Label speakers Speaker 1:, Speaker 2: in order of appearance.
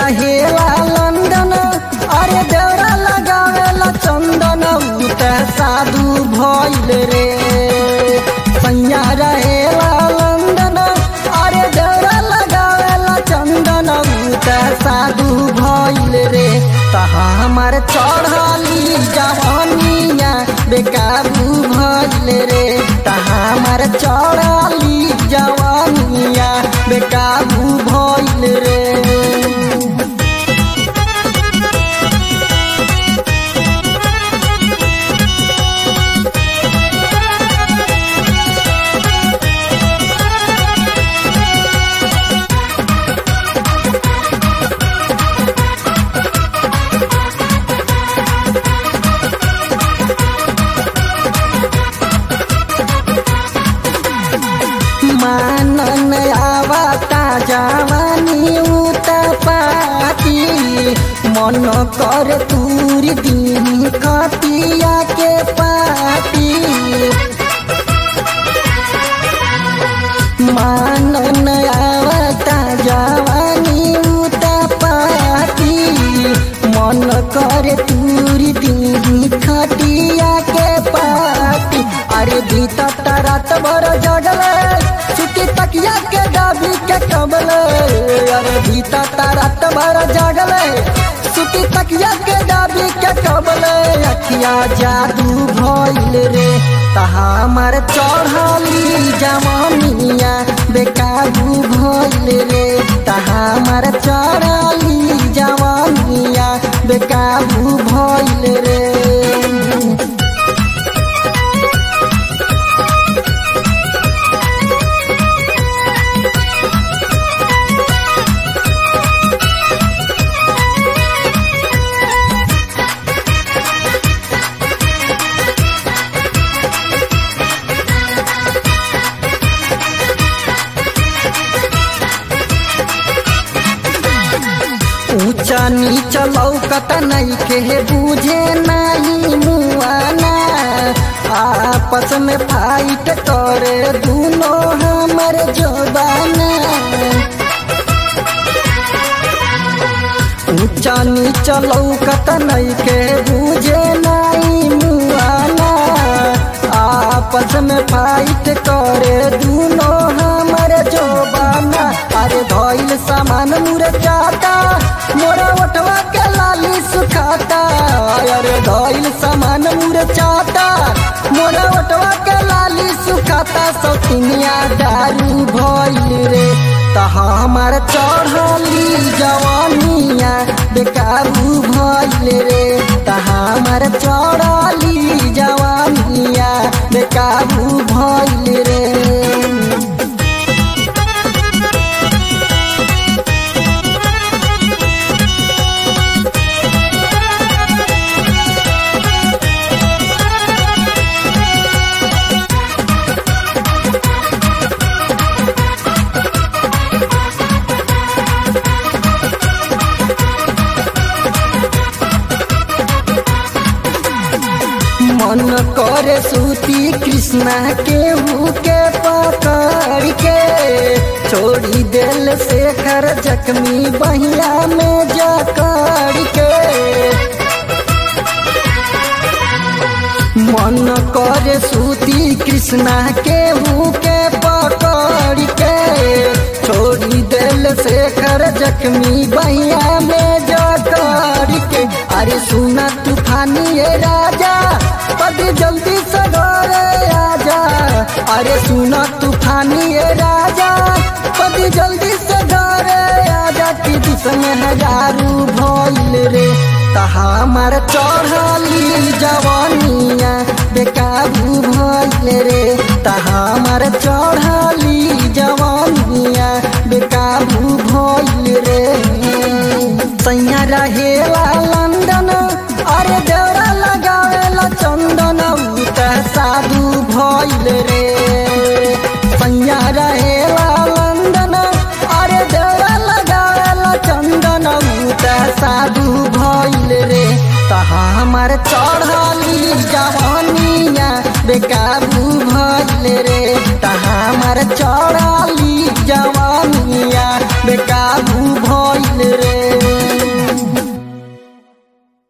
Speaker 1: रहेला लंदन अरे देवरा लगावेला चंदन उ त साधु भइल रे सैया रहेला लंदन अरे देवरा लगावेला चंदन उ त साधु भइल रे तहा हमार चढ़ली जवानिया बेकाबू भइल रे तहा हमार चढ़ली जवानिया बेकाबू भइल रे मानन आवता जवानी उत पाती मन कर तूर दिन कतिया के पाती मानन आवता जवानी उत पाती मन कर तूर दिन खटिया के पाती अरे बीता रात भर जगले छुट्टी तकिया के डाबी के कमले अरे बीता रात भर जगले छुट्टी तकिया के डाबी के कमले अखिया जादू भइल रे तहा हमार चढ़ली जवानिया बेकाबू भइल रे तहा हमार चढ़ली जवानिया बेकाबू भइल रे ऊंचा नीचा लौकत नहीं के बुझे नहीं मुआना आपस में फाइट करे दोनों हमर जोबाना ऊंचा नीचा लौकत नहीं के बुझे नहीं मुआना आपस में फाइट करे दोनों हमर जोबाना अरे धइल सामान मुरझाता मोरा ओठवा के लाली सुखाता अरे धइल सामान मुरझाता मोरा ओठवा के लाली सुखाता सौतिनिया दारू भइल रे तहा हमार चढ़ली जवानिया बेकाबू भइल रे तहा हमार चढ़ली जवानिया बेकाबू भइल रे मन करे सूती कृष्णा के के पकड़ के छोड़ी दिल शेखर जख्मी बहिया में जकड़ के मन करे सूती कृष्णा के के पकड़ के छोड़ी दिल शेखर जख्मी बहिया में जकड़ के अरे सुना तूफानी ये राजा पति जल्दी से घरे आजा अरे सुना तूफानी ये राजा पति जल्दी से घरे आजा कि दुश्मन हजारू भइल रे तहा हमार चढ़ली जवानिया बेकाबू भइल रे तहा हमार चढ़ली जवानिया बेकाबू भइल रे सैया रहेला लंदन अरे देवरा लगावेला चंदन उ त साधु भइल रे सैया रहेला लंदन अरे देवरा लगावेला चंदन उ त साधु भइल रे तहा हमार चढ़ली जवानिया बेकाबू भइल